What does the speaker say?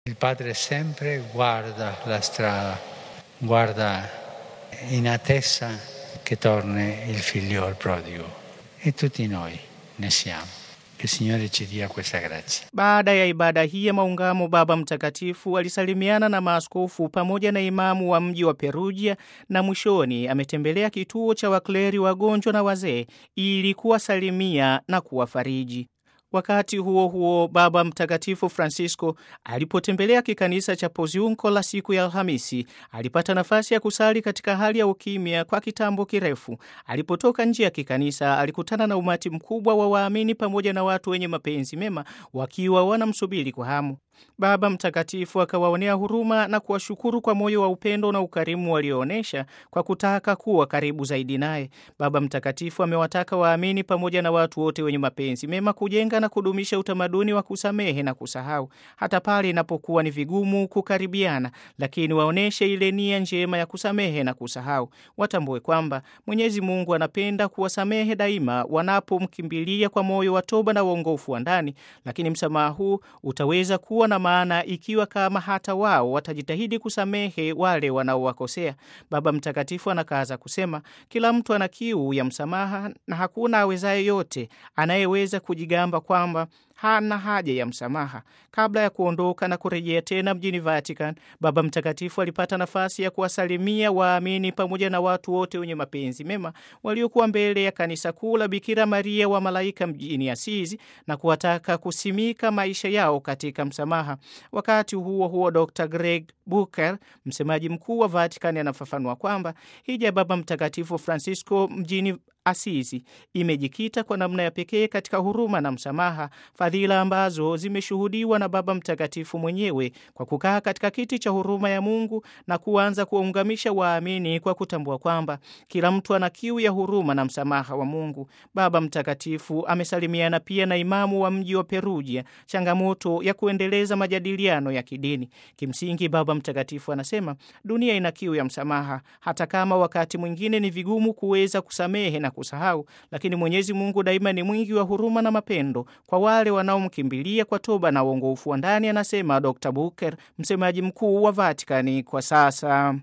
Il padre sempre guarda la strada, guarda in attesa che torni il figlio al prodigo e tutti noi ne siamo. Che il Signore ci dia questa grazia. Baada ya ibada hii ya maungamo, Baba Mtakatifu alisalimiana na maaskofu pamoja na imamu wa mji wa Perugia na mwishoni ametembelea kituo cha wakleri wagonjwa na wazee ili kuwasalimia na kuwafariji. Wakati huo huo, Baba Mtakatifu Francisco alipotembelea kikanisa cha Poziunko la siku ya Alhamisi, alipata nafasi ya kusali katika hali ya ukimya kwa kitambo kirefu. Alipotoka nje ya kikanisa, alikutana na umati mkubwa wa waamini pamoja na watu wenye mapenzi mema wakiwa wanamsubiri kwa hamu. Baba Mtakatifu akawaonea huruma na kuwashukuru kwa moyo wa upendo na ukarimu walioonyesha kwa kutaka kuwa karibu zaidi naye. Baba Mtakatifu amewataka waamini pamoja na watu wote wenye mapenzi mema kujenga na kudumisha utamaduni wa kusamehe na kusahau, hata pale inapokuwa ni vigumu kukaribiana, lakini waonyeshe ile nia njema ya kusamehe na kusahau. Watambue kwamba Mwenyezi Mungu anapenda kuwasamehe daima wanapomkimbilia kwa moyo wa toba na uongofu wa ndani, lakini msamaha huu utaweza kuwa na maana ikiwa kama hata wao watajitahidi kusamehe wale wanaowakosea. Baba Mtakatifu anakaza kusema, kila mtu ana kiu ya msamaha na hakuna awezaye yote anayeweza kujigamba kwamba hana haja ya msamaha. Kabla ya kuondoka na kurejea tena mjini Vatican, Baba Mtakatifu alipata nafasi ya kuwasalimia waamini pamoja na watu wote wenye mapenzi mema waliokuwa mbele ya kanisa kuu la Bikira Maria wa Malaika mjini Asizi na kuwataka kusimika maisha yao katika msamaha. Wakati huo huo, Dr Greg Booker, msemaji mkuu wa Vatican, anafafanua kwamba hija ya Baba Mtakatifu Francisco mjini Asisi imejikita kwa namna ya pekee katika huruma na msamaha, fadhila ambazo zimeshuhudiwa na Baba Mtakatifu mwenyewe kwa kukaa katika kiti cha huruma ya Mungu na kuanza kuwaungamisha waamini kwa kutambua kwamba kila mtu ana kiu ya huruma na msamaha wa Mungu. Baba Mtakatifu amesalimiana pia na imamu wa mji wa Perugia, changamoto ya kuendeleza majadiliano ya kidini. Kimsingi, Baba Mtakatifu anasema dunia ina kiu ya msamaha, hata kama wakati mwingine ni vigumu kuweza kusamehe na kusahau, lakini Mwenyezi Mungu daima ni mwingi wa huruma na mapendo kwa wale wanaomkimbilia kwa toba na uongofu wa ndani, anasema Dr Booker, msemaji mkuu wa Vatikani kwa sasa.